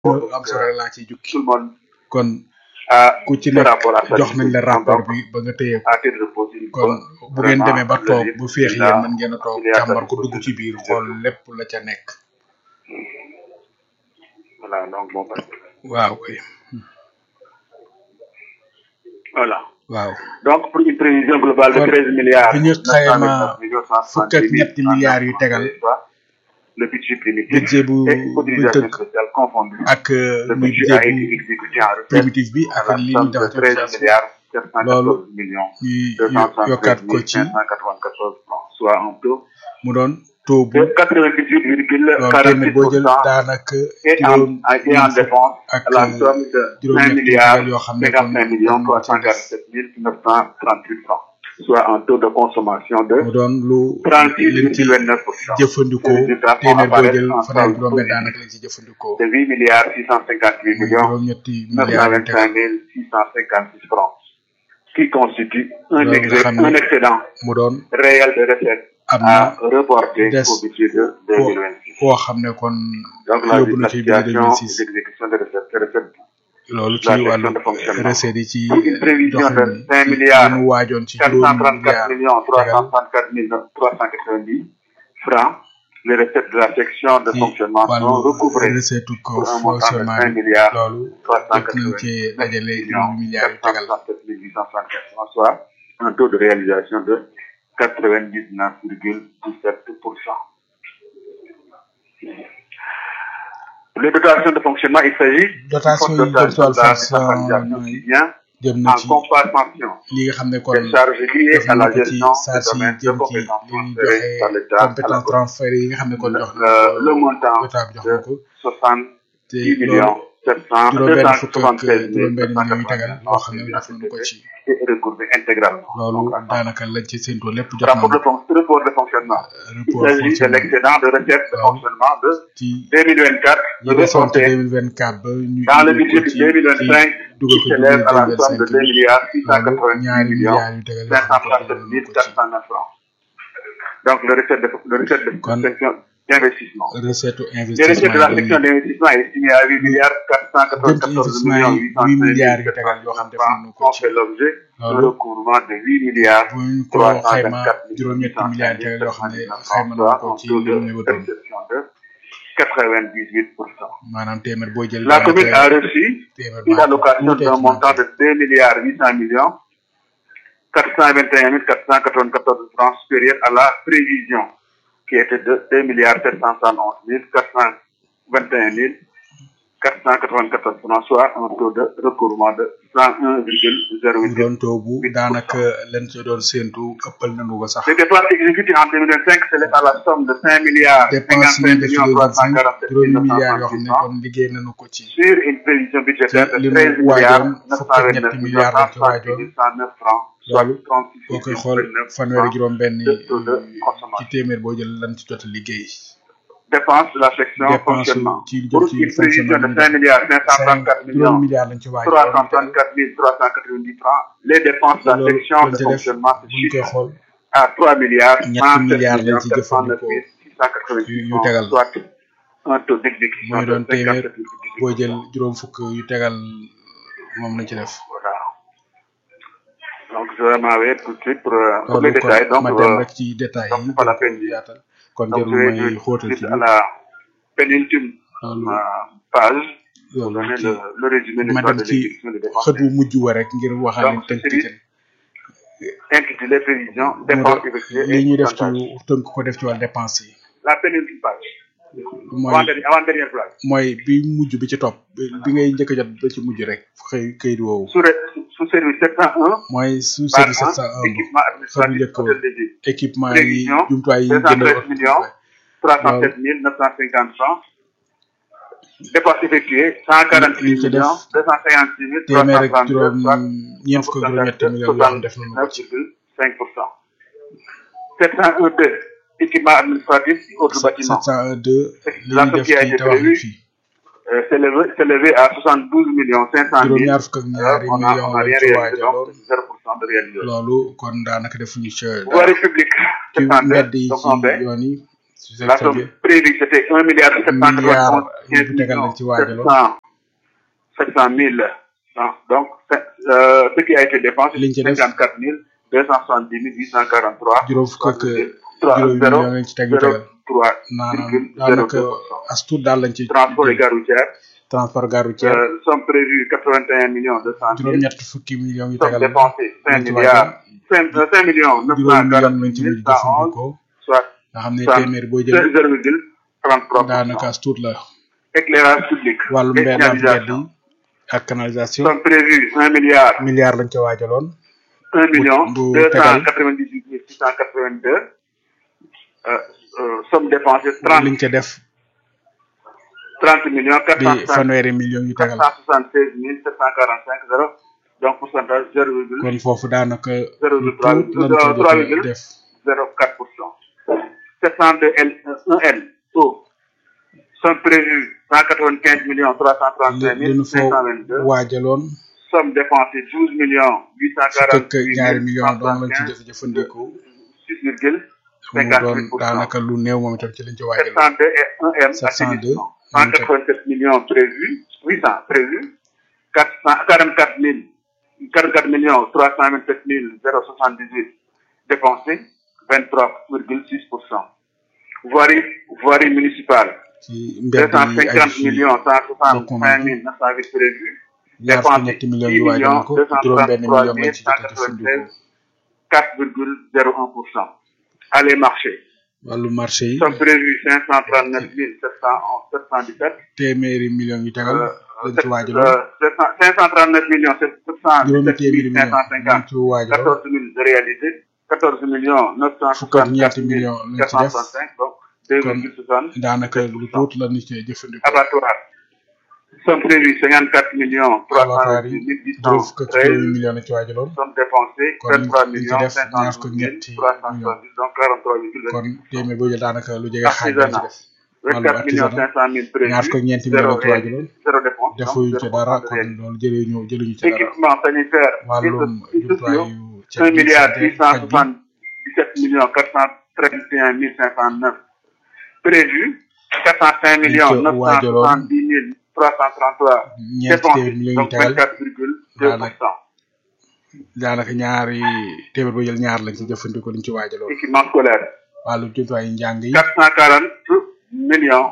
am solo laa ciy jukki tout le monde kon a ku ci ce nekk rapport à sa jox nañ la disposition. rapport Donc, bi ba nga téye ko à titre de pause, il kon faut bu ngeen vraiment demee ba le toog dire, bu féex il y a- yéen mën ngeen a toog il y a càmbar sa ko dugg ci biir xool lépp la ca nekk Voilà, donc bon, parce que- waaw kay voilà. waaw Donc, pour une prévision globale de Kon, 13 milliards, bi ñu xayma 929 millions, fukk ak ñetti milliards yu tegal le budget primitif budget bu et bu autorisation tëgg spéciale confondue. ak Le muy budget a budget été bu exécuté en recette primitif bi à ak la li ñu somme de def 13 milliards 714 millions ñuy yokkaat ko 273 ci 594 francs, soit un taux mu doon taux bu de 98,46%. loolu téeméer boo jël daanaka et en, juróom et en dépense ak à la somme de juróom 5 ñetti milliards milliards yoo xam ne kon 55 millions kon moo ci des. 347 938 francs, soit un taux de consommation de mu doon lu liñ ci 36,29%. jëfandikoo Résultat téeméer boo apparaît jël en fanweer solde juróom benn positif daanaka lañ ci jëfandikoo de 8 milliards 658 muy millions juróom ñetti milliards yu tegal 925 656 francs, qui constitue un, Loolu nga exe- xam ne un excédent mu doon réel de recettes am à na reporter des au budget de koo 2026. koo xam ne kon Donc, la, yóbbu na la ci biir situation 2006 d'exécution de recettes, ces recettes loolu la ci wàllu gestion de fonctionnement. recettes yi ci Pour une prévision doxalin de yi 5 ci milliards li mu waajoon ci juróomi 434 milliards millions tegal 364 390 francs, les recettes de la section de ci fonctionnement sont wàllu recouvrées recette ko pour un montant de fonctionnement 5 bi milliards loolu jot nañ 390 cee dajale millions juróomi milliards yu tegal 467 864 francs, soit un taux de réalisation de 99,17%. Pour les dotations de fonctionnement, il s'agit dotation d'une yi jëm ci wàllu dotation fonctionnement qui yi vient jëm na en ci compensation li nga xam ne kon des charges liées def à la nañ ko ci gestion saa des si domaines de jëm ci compétences li ñuy transférés par joxe l'État à la compétence transféré yi nga xam ne kon jox na Euh, le montant état bi jox de na ko 60 te 10 loolu millions 700 juróom benn fukk ak 276 juróom benn millions yu tegal yoo xam ne 789 def nañu ko ci et recouvré intégralement. loolu Donc, daanaka lañ ci séntu lépp jot rapport nañu de, fon- report de fonctionnement. Il report s'agit de fonctionnement l'excédent de recettes de Waaw. fonctionnement de ci 2024 yi desoon ci reporté 2024 ba ñu dans le indi ko budget de ci 2025 ci dugal qui ko ci s'élève à la somme de 2025 2 milliards loolu 690 ñaari millions milliards yu tegal yoo xam ne kon dugal nañu 537 ko ci 409 francs. Donc, le recette de, le recette de Kon- section d'investissement. recette Les recettes de investissement la yi section d'investissement est estimée à 8 milliards jëm ci 494 investissement millions yi 8 milliards yu tegal yoo xam def nañu ko ont ci fait l'objet d'un loolu recouvrement de 8 milliards bu ñu ko xayma juróom-ñetti milliards yu tegal yoo xam ne xayma nañu ko ci li ñu yëgatoon exception de 98%. maanaam téeméer boo jël La commune a daanaka reçu téeméer une baa allocation tuuti d'un ci montant de 2 milliards 800 millions 421 494 francs supérieur à la prévision qui était de 2 milliards 771 421 494 francs, soit un taux de recouvrement de mu 101,08%. doon taux bu daanaka lañ ci doon séentu ëppal nañu ko sax Les dépenses exécutées en 2025 s'élèvent à la somme de 5 milliards dépense 55 yi def ci millions 2025 347 juróomi milliards yoo xam ne 938 francs kon liggéey nañu ko ci sur une prévision budgétaire de li mu 13 milliards waajoon fukk ak ñetti 929 milliards lañ ci waajoon 109 francs, soit loolu boo koy xool 36,29 fanweeri francs juróom benn de taux de ci consommation. téeméer boo jël lañ ci jot a liggéey Dépenses de la section dépense fonctionnement. ci jëm Pour ci une prévision de fonctionnement 5 milliards cinq 534 juróomi millions milliards lañ ci waajoon 334 390 francs, les dépenses de la loolu section lañ de ci def fonctionnement se buñ koy chiffrent xool à 3 milliards ñetti 107 milliards lañ millions ci 409 jëfandikoo 686 yu francs, tegal soit un taux d'exécution mooy de doon téeméer 57,18%. boo jël juróom fukk yu tegal moom lañ ci def Voilà. Donc, je vais m'arrêter tout de suite pour, euh, pour loolu les kon détails. Donc, ma dem euh, rek ci détails donc yi c'est pas la gën peine ko de- yaatal kon donc je jarul vais may tout de xóotal ci suite bi à la pénultime loolu euh, page pour loolu donner ci le, le résumé de ma l'histoire dem de ci l'exécution des dépenses xët wu mujj wa rek ngir waxal leen Donc, tënk c'est ci intitulé Prévisions, mu dépenses de effectuées li et ñuy def ci pourcentages. tënk ko def ci wàllu dépense yi La pénultime page. mooy Avant-dernière avant -dernière page. mooy bi mujj bi ci topp bi bi ngay njëkk a jot ba ci mujj rek xëy këyit woowu Sous, ré- sous- sous service 701, mooy sous par service an, 701 équipement xëy administratif, njëkk wa hôtel de ville. équipement yi Prévision, jumtuwaay yi ñu jëndal 213 millions, 307 950 francs. Dépenses effectuées, 148 Liñ ci def millions, 256 téeméer ak 332, juróom soit ñeent fukk ak juróom-ñetti millions yoo xam def nañu ko ci 9,5%. 702, équipement administratif, autres bâtiments. 702 li La ñu def somme qui a ci été tabax yi prévue fii euh, s'est élevé- s'est élevé à 72 millions 500 000. juróom ñaar fukk ak ñaari on a, millions on a lañ rien ci réalisé, donc waajaloon 0% de réalisation. loolu kon daanaka defuñu ci dara Voirie publique, ci c'est en mbedd yi donc ci en baisse. yoon yi c'est La très somme bien prévue, c'était 1 milliard milliard 791 yu tegal lañ ci waajaloon 700 700 000. hein. Donc, c'est, euh, ce qui a été dépensé, liñ ci c'est def 54 270 843. juróom fukk ak 3, juróomi 0, million lañ ci teg yu tegal 3, maanaam daanaka as tuut daal lañ ci Transport et gare routière, transport gare routière euh, somme prévue 81 millions 200 000. juróom-ñett fukki millions yu Somme tegal dépensée 5 lañ ci milliards, waajal 5, 5 millions juróomi million lañ 940 ci mujj 111, jëfandikoo soit nga xam ne ça, téeméer boo jël 0,33%. daanaka as tuut la Éclairage public, wàllu mbedd ak mbedd signalisation. yi ak canalisation Somme prévue 1 milliard milliard lañ ca waajaloon 1 million bu- bu tegal. 298 682 euh, euh, somme dépensée 30 liñ ca def 30 millions di 460 fanweeri millions yu tegal 476 745 zéro donc pourcentage 0,0 kon foofu daanaka Zéro lu virgule tuut lañ trois- ca trois jot a virgule. def 0,4 pour cent 702 L 1 L O somme prévue 195 millions 335 li ñu fa 522 waajaloon somme dépensée 12 millions fukk ak 848 ñaari millions doon lañ ci 375 def jëfandikoo 6 virgule mu 58 doon pour cent. daanaka lu néew moom itam ci lañ ci waajaloon 702 et 1 M 702, assainissement. 187 millions prévus, 800 prévus, 400, 44 000, 44 millions 327 078 dépensés, 23,6%. Voirie, voirie municipale, ci mbedd yi ay 250 fii millions 165 document. 908 prévus, ñaar fukki dépensé ñetti millions yu waajaloon ko juróom benn million lañ ci jot a jëfandikoo 4,01%. Allez marché, wàllu marché yi somme prévue 539 711 717. téeméeri millions yu tegal lañ ci waajaloon Euh, 539 millions juróomi 717 téeméeri millions lañ 550. ci waajaloon 14 000 de réalisé. 14 millions fukk ak 964 ñeenti millions lañ ci def 465. Donc, 2,60. daanaka lu tuut la ñu ci jëfandikoo Abattoir. Somme prévue 54 millions abattoir 328 yi juróom fukk ak juróomi 813. millions lañ ci waajaloon Somme dépensée Kon 23 li ci millions def ñaar fukk ak 512 ñetti 370. Donc, 43,28. kon téeméer boo jël daanaka lu jege xaaj lañ ci def wàllu 24 millions artisanat 500 000 prévus. ñaar fukk ak ñeenti zéro millions lañ ci waajaloon zéro dépense. donc defuñu ci zéro dara pour cent de kon réalisé. loolu jëluñu jëluñu ci dara équipement sanitaire wàllum et sociaux jumtuwaayu ceeb 1 bi milliard santé faj bi 677 millions 431 509 prévu 405 millions Liñ ca waajaloon. 970 333 ñeenti téeméer dépensés millions yu donc tegal 24,2 pour cent daanaka ñaari téeméer boo jël ñaar lañ ci jëfandikoo liñ ci waajaloon équipement scolaire wàllu jumtuwaayu njàng yi 440 millions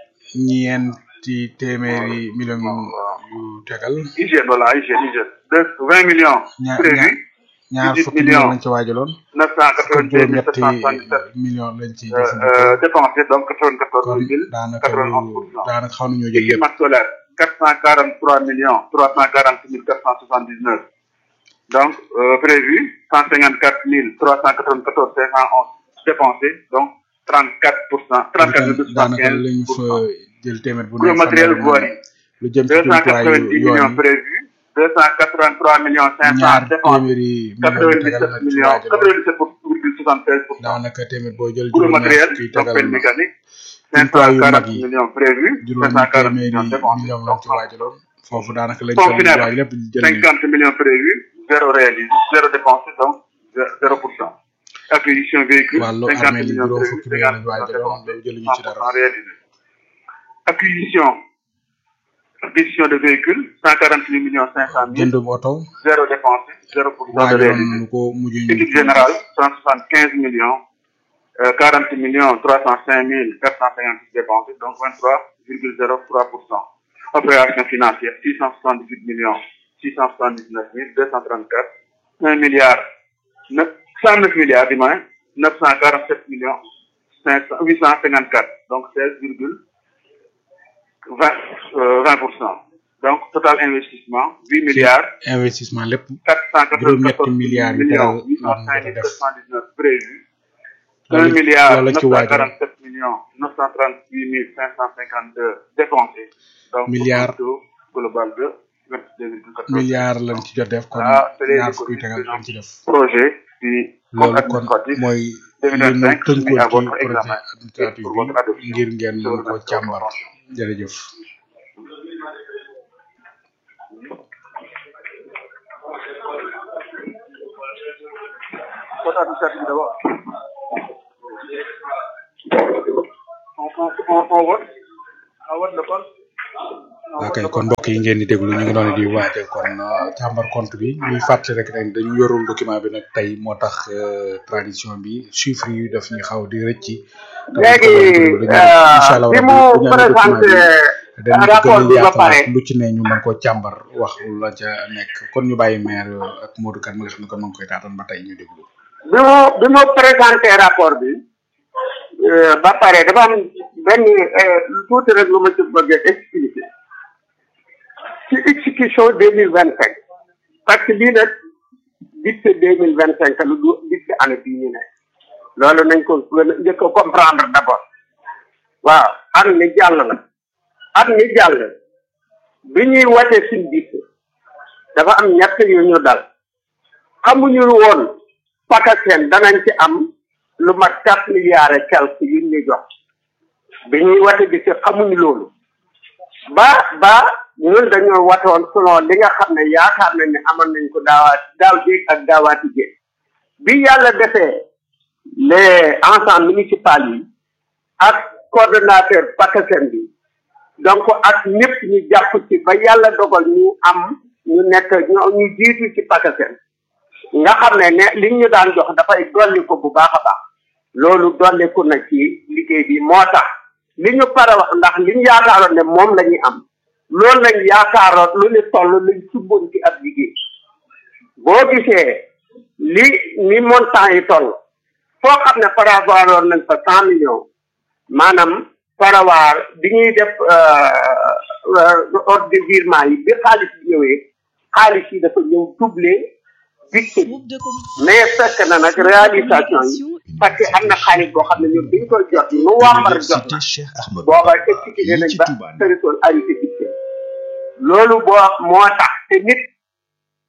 ñeenti téeméeri millions yu yu tegal hygiène voilà hygiène hygiène de 20 millions ñaar prévu ñaar 18 fukki millions. millions lañ ci waajaloon fukk ak 982 juróom-ñetti 777 millions lañ ci euh, jëfandikoo euh, dépensés donc kon 94 daanaka lu 91%. daanaka xaw nañoo jël yëpp équipement scolaire 443 millions 340 479 donc euh, prévu 154 394 511 dépensés donc 34 pour cent 34 daanaka lañ fa jël téeméer bu Pour le nekk matériel fanweeri voirie lu jëm ci jumtuwaayu 290 yoon millions yi prévus 283 millions 500 ñaar dépensés téeméeri millions yu tegal 97 lañ ci millions waajaloon 97,73 pour cent daanaka téeméer boo jël pour le juróom-ñaar matériel fukki donc tegal peine mécanique jumtuwaay yu mag 540 yi millions prévus juróomi 540 téeméeri millions dépensés millions lañ donc ci waajaloon foofu daanaka lañ Fonds fa final. waaj lépp jël nañ 50 millions prévus, zéro réalisé, zéro dépensé, donc zéro pour cent. Acquisition véhicule, wàllu 50 armée li millions juróom prévus, fukki millions 50 lañ waajaloon loolu jëluñu ci dara 100% réalisé. Acquisition, acquisition de véhicules, 148 millions 500 000, jëndum oto zéro dépensé, zéro pour cent de waajaloon réalisé. nu ko mujj ñu Équipe générale, 175 millions, euh, 40 millions 305 456 dépensés, donc 23,03 pour cent. Opération financière, 678 millions 679 234, 1 milliard, 9, 109 milliards, du moins, 947 millions 500, 854, donc 16,20 euh, 20%. Donc, total investissement, 8 milliards, investissement lépp 494 juróom-ñetti milliards yu tegal millions lan nga ko def 805 prévu. 1 loolu milliard loolu la ci waajal 947 millions 938 552 dépensés. Donc, Milliards. pour un taux global de 22,14. milliard lañ ci jot def kon Ah, c'est les ñaar fukki tegal lañ ci def Projet du compte loolu kon administratif mooy li ñu 2025 tënkoon soumis à ci votre projet examen administratif pour bi votre adoption. ngir ngeen Je vous mën ko remercie de votre càmbar attention. jërëjëf Compte administratif d'abord. on on on vote on vote le compte. waa kay kon mbokk yi ngeen di déglu ñu ngi doon di waate kon càmbar compte bi ñuy fàttali rek ne dañu yorul document bi nag tey moo tax tradition bi chiffre yi daf ñu xaw di rëcc. léegi bi mu présenté rapport bi ba pare lu ci ne ñu mën koo càmbar wax la ca nekk kon ñu bàyyi maire ak Modou Kane mi nga xam ne kon ma ngi koy taatan ba tey ñu déglu. bi mu bi mu présenté rapport bi ba pare dafa am benn tuuti rek lu ma ci bëgg a expliquer ci exécution deux mille vingt cinq parce que lii nag budget deux mille vingt cinq lu du budget année bii ñu ne loolu nañ ko gën a njëkk a comprendre d' abord waaw at mi jàll la at mi jàll bi ñuy wate suñ budget dafa am ñett yu ñu dal xamuñu woon pakaseen danañ ci am lu mat quatre milliards et quelque yu ñu jox bi ñuy wate bi ci xamuñu loolu ba ba ñun dañoo watoon selon li nga xam ne yaakaar nañ ne amoon nañ ko daawaat daaw jéeg ak daawaati jéeg bi yàlla defee les ensembles municipal yi ak coordonnateur pakaseen bi donc ak ñëpp ñu jàpp ci ba yàlla dogal ñu am ñu nekk ñoo ñu jiitu ci pakaseen nga xam ne ne li ñu daan jox dafay dolli ko bu baax a baax loolu dolliku na ci liggéey bi moo tax li ñu pare wax ndax li ñu yaakaaroon ne moom la ñuy am loolu lañ yaakaaroon lu ñu toll luñ subboon ci ab liggéey boo gisee li ni montant yi toll foo xam ne parawaroon nañ fa cent millions maanaam parawaar bi ñuy def ordre de virement yi bi xaalis bi ñëwee xaalis yi dafa ñëw doublé budget mais fekk na nag réalisation yi parce que am na xaalis boo xam ne ñun biñ koy jot nu wàmbar jot na booba exécuté nañ ba territoire arrêté budget loolu boo moo tax te nit